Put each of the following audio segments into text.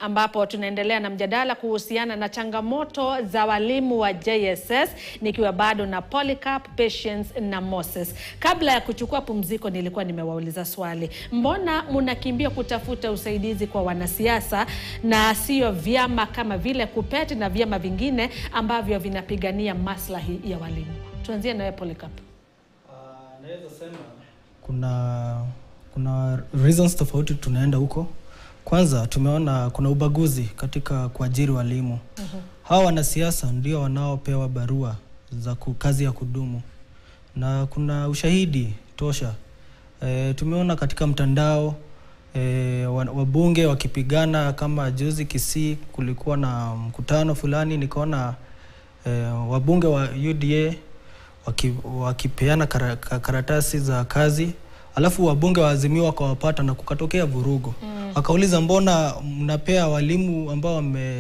ambapo tunaendelea na mjadala kuhusiana na changamoto za walimu wa JSS nikiwa bado na Polycarp, Patience na Moses. Kabla ya kuchukua pumziko, nilikuwa nimewauliza swali, mbona mnakimbia kutafuta usaidizi kwa wanasiasa na sio vyama kama vile KUPPET na vyama vingine ambavyo vinapigania maslahi ya walimu? Tuanzie nawe Polycarp. naweza sema kuna kuna reasons tofauti tunaenda huko. Kwanza tumeona kuna ubaguzi katika kuajiri walimu. Hawa wanasiasa ndio wanaopewa barua za ku- kazi ya kudumu na kuna ushahidi tosha. E, tumeona katika mtandao e, wa- wabunge wakipigana. Kama juzi Kisii kulikuwa na mkutano fulani, nikaona e, wabunge wa UDA waki, wakipeana kara, ka- karatasi za kazi alafu wabunge wa Azimio wakawapata na kukatokea vurugu mm. Wakauliza, mbona mnapea walimu ambao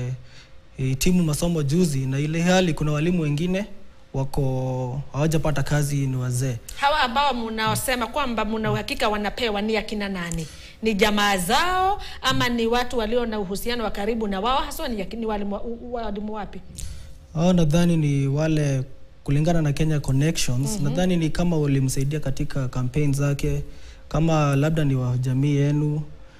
wamehitimu masomo juzi, na ile hali kuna walimu wengine wako hawajapata kazi, ni wazee. Hawa ambao mnaosema kwamba mna uhakika wanapewa ni akina nani? Ni jamaa zao ama ni watu walio na uhusiano wa karibu na wao? Haswa ni, ni walimu, walimu wapi? Hao nadhani ni wale kulingana na Kenya Connections nadhani ni kama walimsaidia katika campaign zake, kama labda ni wa jamii yenu.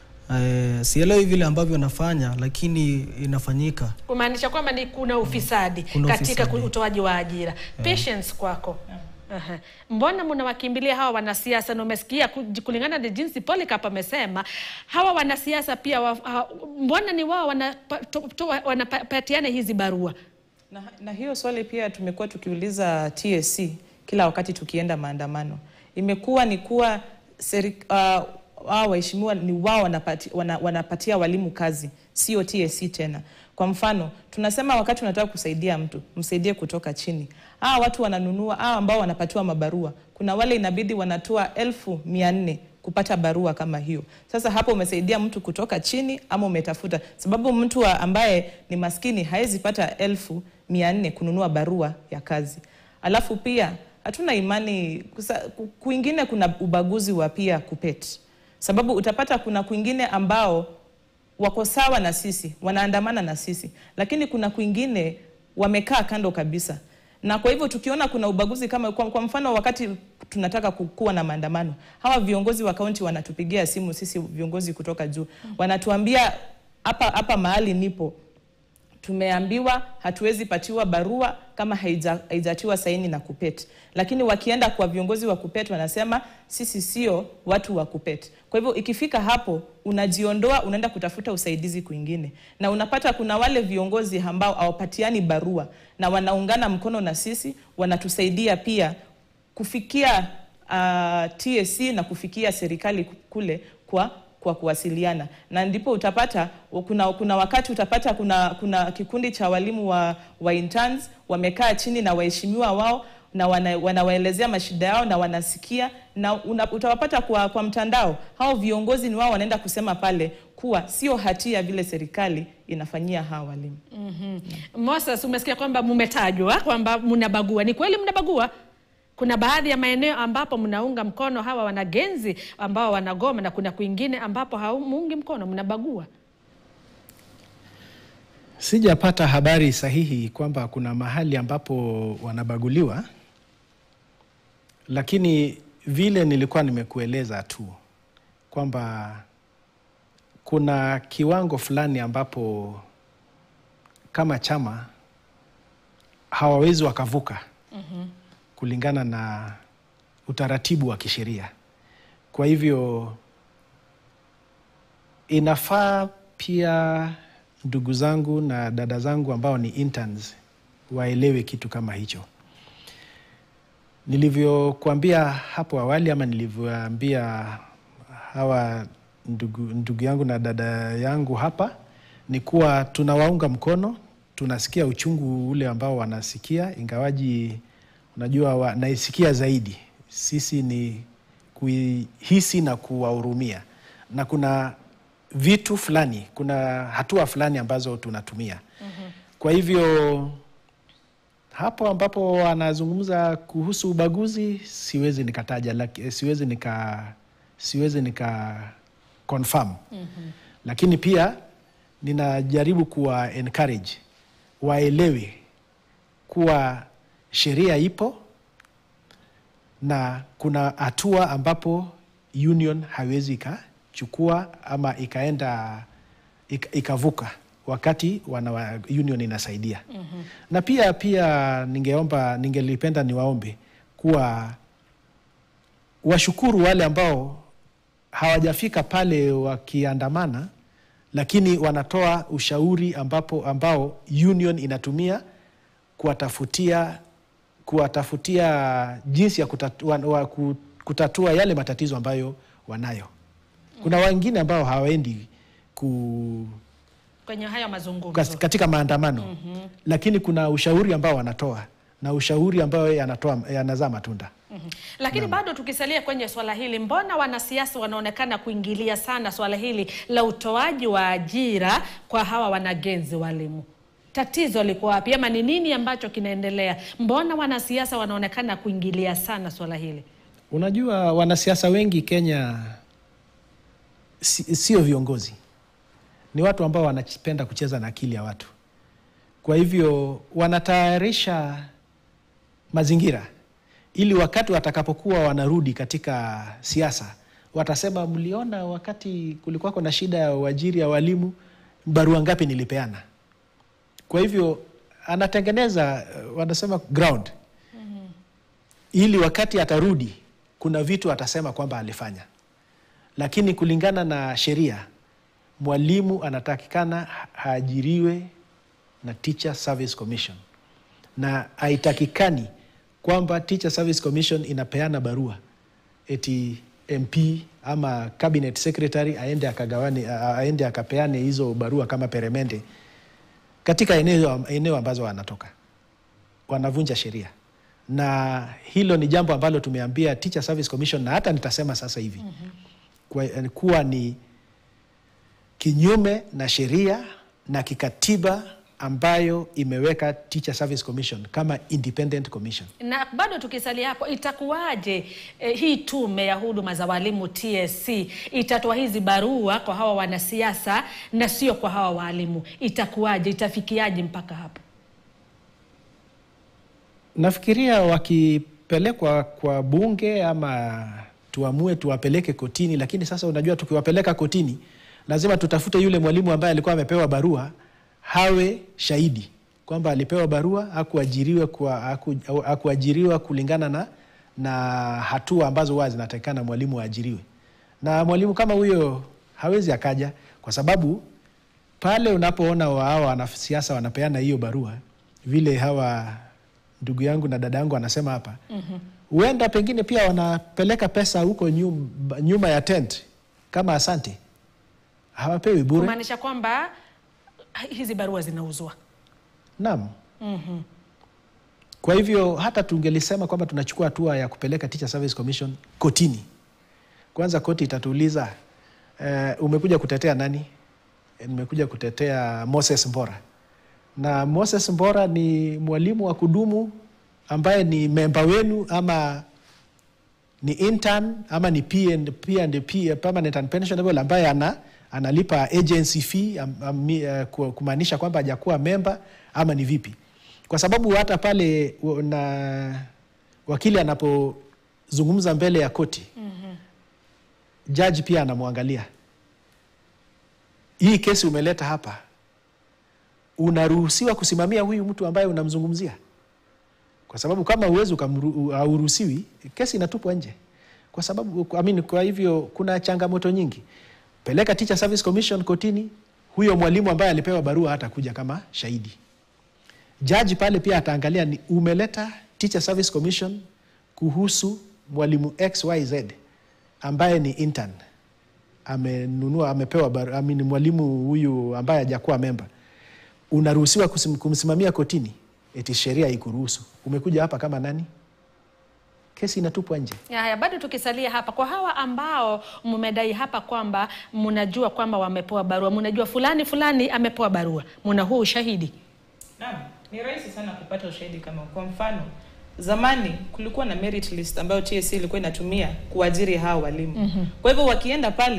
Eh, sielewi vile ambavyo wanafanya, lakini inafanyika. Kumaanisha kwamba ni kuna ufisadi Kuna katika ufisadi. utoaji wa ajira. Patience kwako. Aha. Mbona mnawakimbilia hawa wanasiasa? Na umesikia ku- kulingana na jinsi Polycarp amesema, hawa wanasiasa pia wa, ha, mbona ni wao wanapa- to- to- wanapatiana hizi barua? Na, na hiyo swali pia tumekuwa tukiuliza TSC kila wakati tukienda maandamano. Imekuwa ni kuwa seri, uh, wao waheshimiwa ni wao wanapati, wana, wanapatia walimu kazi, sio TSC tena. Kwa mfano, tunasema wakati unataka kusaidia mtu, msaidie kutoka chini. Hawa watu wananunua, hawa ambao wanapatiwa mabarua, kuna wale inabidi wanatoa elfu mia nne kupata barua kama hiyo. Sasa hapo umesaidia mtu kutoka chini ama umetafuta, sababu mtu wa ambaye ni maskini hawezi pata elfu mia nne kununua barua ya kazi. Alafu pia hatuna imani kusa, ku- kwingine kuna ubaguzi wa pia KUPPET, sababu utapata kuna kwingine ambao wako sawa na sisi, wanaandamana na sisi, lakini kuna kwingine wamekaa kando kabisa. Na kwa hivyo tukiona kuna ubaguzi kama kwa, kwa mfano wakati tunataka ku- kuwa na maandamano, hawa viongozi wa kaunti wanatupigia simu sisi viongozi kutoka juu, wanatuambia hapa hapa mahali nipo tumeambiwa hatuwezi patiwa barua kama haija- haijatiwa saini na KUPPET, lakini wakienda kwa viongozi wa KUPPET wanasema sisi sio watu wa KUPPET. Kwa hivyo ikifika hapo unajiondoa, unaenda kutafuta usaidizi kwingine, na unapata kuna wale viongozi ambao hawapatiani barua na wanaungana mkono na sisi, wanatusaidia pia kufikia uh, TSC na kufikia serikali kule kwa kwa kuwasiliana na ndipo utapata kuna, kuna wakati utapata kuna, kuna kikundi cha walimu wa, wa interns wamekaa chini na waheshimiwa wao na wana, wanawaelezea mashida yao na wanasikia na una, utawapata kwa, kwa mtandao. Hao viongozi ni wao wanaenda kusema pale kuwa sio hatia vile serikali inafanyia hawa walimu. Moses, umesikia kwamba mmetajwa kwamba mnabagua. Ni kweli mnabagua? Kuna baadhi ya maeneo ambapo mnaunga mkono hawa wanagenzi ambao wanagoma na kuna kwingine ambapo hamuungi mkono, mnabagua. Sijapata habari sahihi kwamba kuna mahali ambapo wanabaguliwa, lakini vile nilikuwa nimekueleza tu kwamba kuna kiwango fulani ambapo kama chama hawawezi wakavuka kulingana na utaratibu wa kisheria. Kwa hivyo inafaa pia ndugu zangu na dada zangu ambao ni interns waelewe kitu kama hicho. Nilivyokuambia hapo awali ama nilivyoambia hawa ndugu, ndugu yangu na dada yangu hapa ni kuwa tunawaunga mkono, tunasikia uchungu ule ambao wanasikia, ingawaji unajua wanaisikia zaidi. Sisi ni kuihisi na kuwahurumia, na kuna vitu fulani, kuna hatua fulani ambazo tunatumia. Kwa hivyo hapo ambapo wanazungumza kuhusu ubaguzi, siwezi nikataja, laki- siwezi nika siwezi nika confirm lakini pia ninajaribu kuwa encourage waelewe kuwa sheria ipo na kuna hatua ambapo union haiwezi ikachukua ama ikaenda ika- ikavuka wakati wana wa- union inasaidia mm-hmm. na pia pia ningeomba ningelipenda niwaombe kuwa washukuru wale ambao hawajafika pale wakiandamana lakini wanatoa ushauri ambapo ambao union inatumia kuwatafutia kuwatafutia jinsi ya kutatua, wa, ku- kutatua yale matatizo ambayo wanayo. Kuna wengine ambao hawaendi ku, kwenye hayo mazungumzo kas- katika maandamano mm-hmm. lakini kuna ushauri ambao wanatoa na ushauri ambayo yanatoa yanazaa matunda. Mhm. Lakini bado tukisalia kwenye swala hili, mbona wanasiasa wanaonekana kuingilia sana swala hili la utoaji wa ajira kwa hawa wanagenzi walimu? Tatizo liko wapi, ama ni nini ambacho kinaendelea? Mbona wanasiasa wanaonekana kuingilia sana swala hili? Unajua, wanasiasa wengi Kenya si- sio viongozi, ni watu ambao wanapenda kucheza na akili ya watu. Kwa hivyo wanatayarisha mazingira ili wakati watakapokuwa wanarudi katika siasa watasema, mliona wakati kulikuwako na shida ya uajiri ya walimu, barua ngapi nilipeana? Kwa hivyo anatengeneza eh, wanasema ground ili wakati atarudi kuna vitu atasema kwamba alifanya, lakini kulingana na sheria mwalimu anatakikana ha- haajiriwe na Teacher Service Commission, na haitakikani kwamba Teacher Service Commission inapeana barua eti MP ama cabinet secretary aende akagawane, a- aende akapeane hizo barua kama peremende katika eneo, eneo ambazo wanatoka wanavunja sheria na hilo ni jambo ambalo tumeambia Teacher Service Commission na hata nitasema sasa hivi mm-hmm. kwa, kuwa ni kinyume na sheria na kikatiba ambayo imeweka Teacher Service Commission kama independent commission. Na bado tukisalia hapo, itakuwaje eh, hii tume ya huduma za walimu TSC itatoa hizi barua kwa hawa wanasiasa na sio kwa hawa walimu? Itakuwaje? Itafikiaje mpaka hapo? Nafikiria wakipelekwa kwa bunge ama tuamue tuwapeleke kotini, lakini sasa unajua, tukiwapeleka kotini lazima tutafute yule mwalimu ambaye alikuwa amepewa barua hawe shahidi kwamba alipewa barua, hakuajiriwa kwa haku, hakuajiriwa kulingana na, na hatua ambazo huwa zinatakikana mwalimu aajiriwe. Na mwalimu kama huyo hawezi akaja, kwa sababu pale unapoona wa- hawa wanasiasa wanapeana hiyo barua vile hawa ndugu yangu na dada yangu wanasema hapa huenda pengine pia wanapeleka pesa huko nyuma, nyuma ya tent kama asante, hawapewi bure. Kumaanisha kwamba hizi barua zinauzwa. Naam. Kwa hivyo hata tungelisema kwamba tunachukua hatua ya kupeleka Teacher Service Commission kotini, kwanza koti itatuuliza eh, umekuja kutetea nani? Eh, Nimekuja kutetea Moses Mbora, na Moses Mbora ni mwalimu wa kudumu ambaye ni memba wenu ama ni intern ama ni P&, P&P, permanent and pensionable ambaye ana, analipa agency fee am, am, uh, ku- kumaanisha kwamba hajakuwa memba ama ni vipi? Kwa sababu hata pale u- na wakili anapozungumza mbele ya koti mm-hmm. jaji pia anamwangalia, hii kesi umeleta hapa, unaruhusiwa kusimamia huyu mtu ambaye unamzungumzia kwa sababu kama uwezi hauruhusiwi, kesi inatupwa nje, kwa sababu I mean, kwa hivyo kuna changamoto nyingi. Peleka Teacher Service Commission kotini, huyo mwalimu ambaye alipewa barua hata kuja kama shahidi. Jaji pale pia ataangalia ni umeleta Teacher Service Commission kuhusu mwalimu XYZ ambaye ni intern amenunua amepewa barua, I mean, mwalimu huyu ambaye hajakuwa memba unaruhusiwa kusim- kumsimamia kotini, eti sheria ikuruhusu. Umekuja hapa kama nani? Kesi inatupwa nje. Ya, Haya, bado tukisalia hapa kwa hawa ambao mmedai hapa kwamba mnajua kwamba wamepewa barua, mnajua fulani fulani amepewa barua, mna huu ushahidi? Naam, ni rahisi sana kupata ushahidi kama kwa mfano zamani kulikuwa na merit list ambayo TSC ilikuwa inatumia kuajiri hawa walimu. Mm-hmm. Kwa hivyo wakienda pale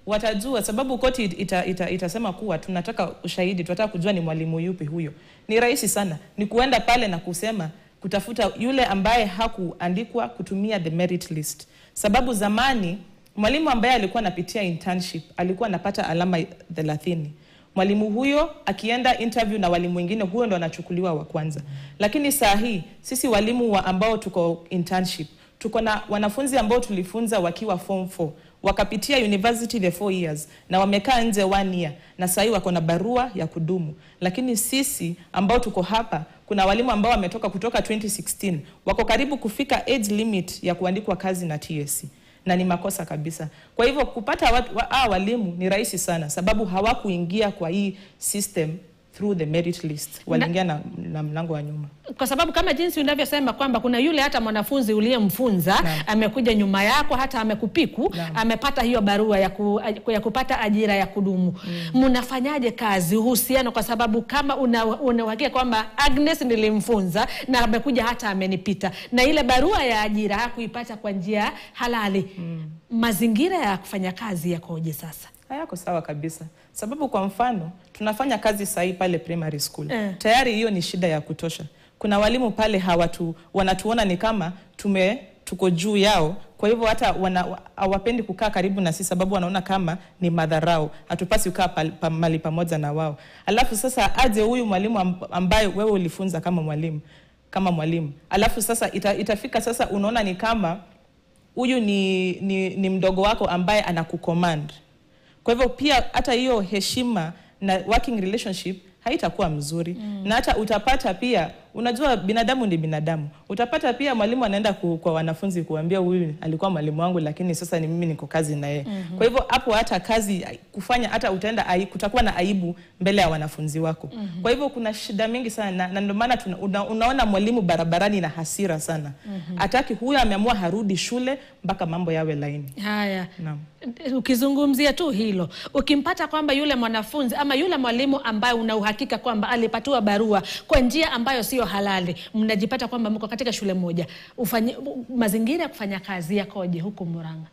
watajua sababu koti ita, ita, itasema kuwa tunataka ushahidi tunataka kujua ni mwalimu yupi huyo ni rahisi sana ni kuenda pale na kusema kutafuta yule ambaye hakuandikwa kutumia the merit list sababu zamani mwalimu ambaye alikuwa anapitia internship alikuwa anapata alama thelathini mwalimu huyo akienda interview na walimu wengine huyo ndo anachukuliwa wa kwanza lakini saa hii sisi walimu wa ambao tuko internship tuko na wanafunzi ambao tulifunza wakiwa form 4 wakapitia university the four years na wamekaa nje one year na sahii wako na barua ya kudumu lakini sisi ambao tuko hapa kuna walimu ambao wametoka kutoka 2016 wako karibu kufika age limit ya kuandikwa kazi na TSC na ni makosa kabisa. Kwa hivyo kupata watu, wa, ah, walimu ni rahisi sana, sababu hawakuingia kwa hii system through the merit list, waliingia na, na mlango wa nyuma. kwa sababu kama jinsi unavyosema kwamba kuna yule hata mwanafunzi uliyemfunza Naam. amekuja nyuma yako hata amekupiku Naam. amepata hiyo barua ya, ku, ya kupata ajira ya kudumu mnafanyaje kazi uhusiano kwa sababu kama una una uhakika kwamba Agnes nilimfunza na amekuja hata amenipita na ile barua ya ajira hakuipata kwa njia halali mazingira ya kufanya kazi yakoje sasa hayako sawa kabisa, sababu kwa mfano tunafanya kazi sahi pale primary school Eh. tayari hiyo ni shida ya kutosha. Kuna walimu pale hawatu wanatuona ni kama tume tuko juu yao, kwa hivyo hata wana, hawapendi kukaa karibu na sisi, sababu wanaona kama ni madharau, hatupasi kukaa pal- pa- mahali pamoja na wao. Alafu sasa aje huyu mwalimu amb- ambaye wewe ulifunza kama mwalimu kama mwalimu, alafu sasa ita, itafika sasa unaona ni kama huyu ni, ni, ni mdogo wako ambaye anakucommand. Kwa hivyo pia hata hiyo heshima na working relationship haitakuwa mzuri mm. na hata utapata pia unajua binadamu ni binadamu utapata pia mwalimu anaenda ku, kwa wanafunzi kuambia huyu alikuwa mwalimu wangu lakini sasa ni mimi niko kazi na yeye mm-hmm. kwa hivyo hapo hata kazi kufanya hata utaenda ai, kutakuwa na aibu mbele ya wanafunzi wako mm-hmm. kwa hivyo kuna shida mingi sana na, na ndio maana tuna- una, unaona mwalimu barabarani na hasira sana mm-hmm. ataki huyo ameamua harudi shule mpaka mambo yawe laini haya Naam. ukizungumzia tu hilo ukimpata kwamba yule mwanafunzi ama yule mwalimu ambaye una uhakika kwamba alipatiwa barua kwa njia ambayo sio halali mnajipata kwamba mko katika shule moja ufanye, mazingira ya kufanya kazi yakoje huku Murang'a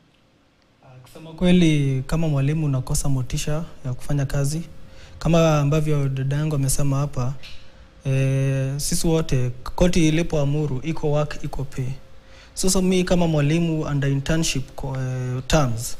Kusema kweli, kama mwalimu unakosa motisha ya kufanya kazi, kama ambavyo dada yangu amesema hapa e, sisi wote koti ilipoamuru iko work iko pay. Sasa mi kama mwalimu under internship ko- eh, terms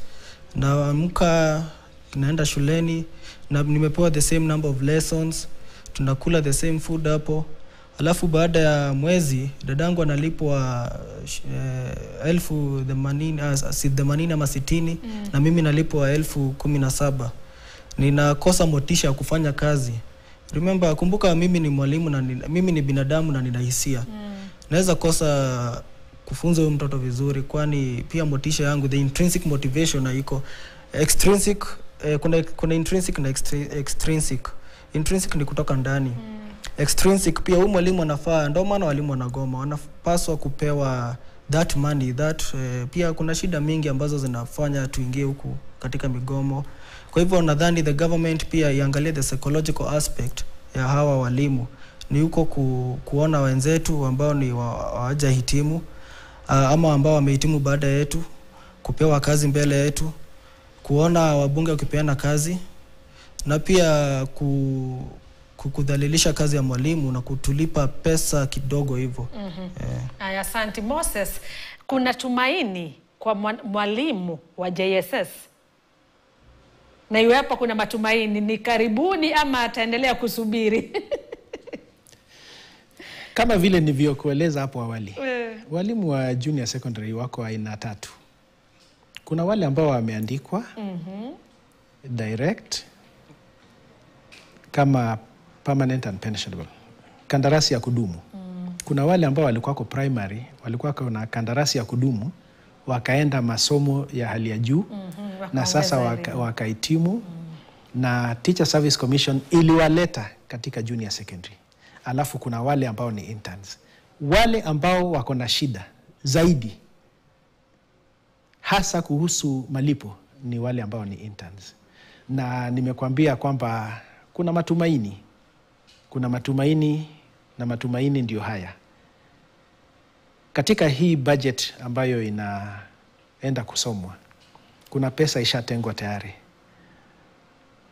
naamka naenda shuleni na nimepewa the same number of lessons, tunakula the same food hapo alafu baada ya mwezi dadangu analipwa eh, elfu themanini ah, si themanini ama sitini mm. na mimi nalipwa elfu kumi na saba ninakosa motisha ya kufanya kazi remember kumbuka mimi ni mwalimu na nina, mimi ni binadamu na nina hisia mm. naweza kosa kufunza huyu mtoto vizuri kwani pia motisha yangu the intrinsic motivation haiko extrinsic eh, kuna, kuna intrinsic na extri- extrinsic intrinsic ni kutoka ndani mm extrinsic pia huyu mwalimu anafaa ndio maana walimu wanagoma wanapaswa kupewa that money that eh, pia kuna shida mingi ambazo zinafanya tuingie huku katika migomo kwa hivyo nadhani the government pia iangalie the psychological aspect ya hawa walimu ni huko ku, kuona wenzetu ambao ni wa- hawajahitimu uh, ama ambao wamehitimu baada yetu kupewa kazi mbele yetu kuona wabunge wakipeana kazi na pia ku, ku- kudhalilisha kazi ya mwalimu na kutulipa pesa kidogo hivyo mm-hmm. eh. Aya, asante Moses. Kuna tumaini kwa mwa- mwalimu wa JSS na iwapo kuna matumaini, ni karibuni ama ataendelea kusubiri? Kama vile nilivyokueleza hapo awali, Eh. walimu wa junior secondary wako aina tatu. Kuna wale ambao wameandikwa direct kama permanent and pensionable, kandarasi ya kudumu. Kuna wale ambao walikuwa wako primary, walikuwa na kandarasi ya kudumu wakaenda masomo ya hali ya juu na sasa waka- wakahitimu na Teacher Service Commission iliwaleta katika junior secondary. Alafu kuna wale ambao ni interns. Wale ambao wako na shida zaidi hasa kuhusu malipo ni wale ambao ni interns, na nimekuambia kwamba kuna matumaini, kuna matumaini na matumaini ndio haya katika hii budget ambayo inaenda kusomwa kuna pesa ishatengwa tayari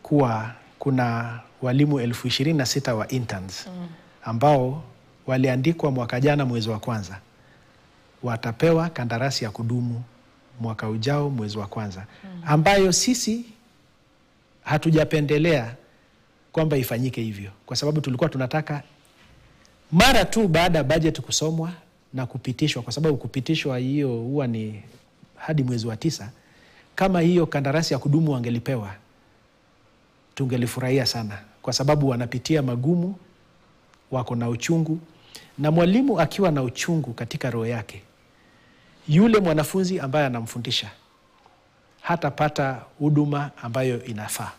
kuwa kuna walimu elfu ishirini na sita wa interns ambao waliandikwa mwaka jana mwezi wa kwanza watapewa kandarasi ya kudumu mwaka ujao mwezi wa kwanza ambayo sisi hatujapendelea kwamba ifanyike hivyo kwa sababu tulikuwa tunataka mara tu baada ya bajeti kusomwa na kupitishwa, kwa sababu kupitishwa hiyo huwa ni hadi mwezi wa tisa. Kama hiyo kandarasi ya kudumu wangelipewa, tungelifurahia sana, kwa sababu wanapitia magumu, wako na uchungu, na mwalimu akiwa na uchungu katika roho yake, yule mwanafunzi ambaye anamfundisha hatapata huduma ambayo inafaa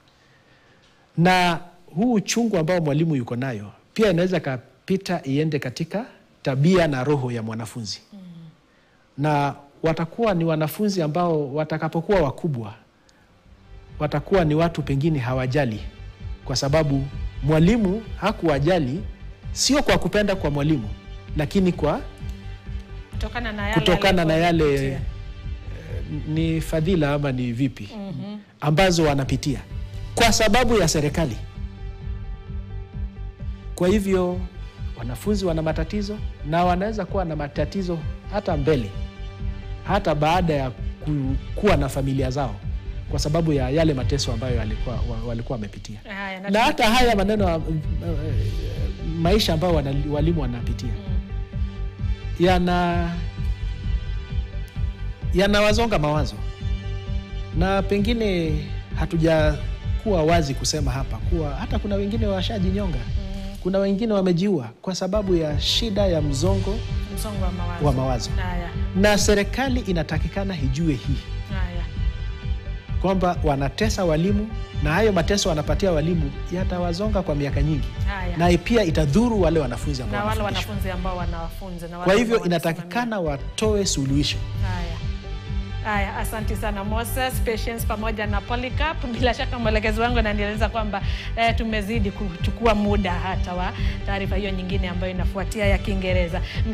na huu uchungu ambao mwalimu yuko nayo pia inaweza kapita iende katika tabia na roho ya mwanafunzi mm. na watakuwa ni wanafunzi ambao watakapokuwa wakubwa watakuwa ni watu pengine hawajali, kwa sababu mwalimu hakuwajali, sio kwa kupenda kwa mwalimu, lakini kwa kutokana na yale kutokana na yale aliyopitia. eh, ni fadhila ama ni vipi ambazo wanapitia kwa sababu ya serikali. Kwa hivyo wanafunzi wana matatizo na wanaweza kuwa na matatizo hata mbele, hata baada ya ku- kuwa na familia zao, kwa sababu ya yale mateso ambayo walikuwa wa- walikuwa wamepitia, Haya, na na hata haya maneno ya, eh, maisha ambayo wana- walimu wanapitia yana yanawazonga mawazo na pengine hatujakuwa wazi kusema hapa kuwa hata kuna wengine washajinyonga kuna wengine wamejiua kwa sababu ya shida ya mzongo msongo wa mawazo. wa mawazo Haya, na serikali inatakikana ijue hii haya. kwamba wanatesa walimu na hayo mateso wanapatia walimu yatawazonga kwa miaka nyingi Haya. na pia itadhuru wale wanafunzi ambao na wale wanafundishwa. wanafunzi ambao wanawafunza na wale kwa hivyo ambao wanasimamia. inatakikana watoe suluhisho Haya. Haya, asanti sana Moses, Patience pamoja na Polycarp. Bila shaka mwelekezi wangu ananieleza kwamba eh, tumezidi kuchukua muda hata wa taarifa hiyo nyingine ambayo inafuatia ya Kiingereza.